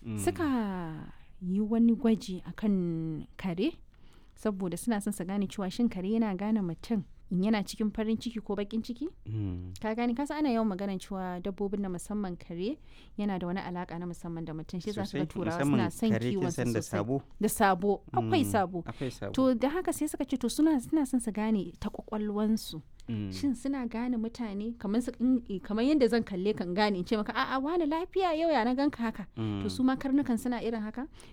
suka yi wani gwaji akan kare saboda suna son su gane cewa shin kare yana gane mutum in yana cikin farin ciki ko bakin ciki ka gani kasa ana yawan maganar cewa dabbobin na musamman kare yana da wani alaka na musamman da mutum shi za su ga turawa suna son kiwon su da sosai sabo da sabo akwai sabo akwai sabo to da haka sai suka ce to suna suna son su gane ta kwakwalwansu Mm. shin suna gane mutane kamar su in- kamar yadda zan kalle kan gane in ce maka a'a wani lafiya yau ya na ganka haka to su ma karnukan suna irin haka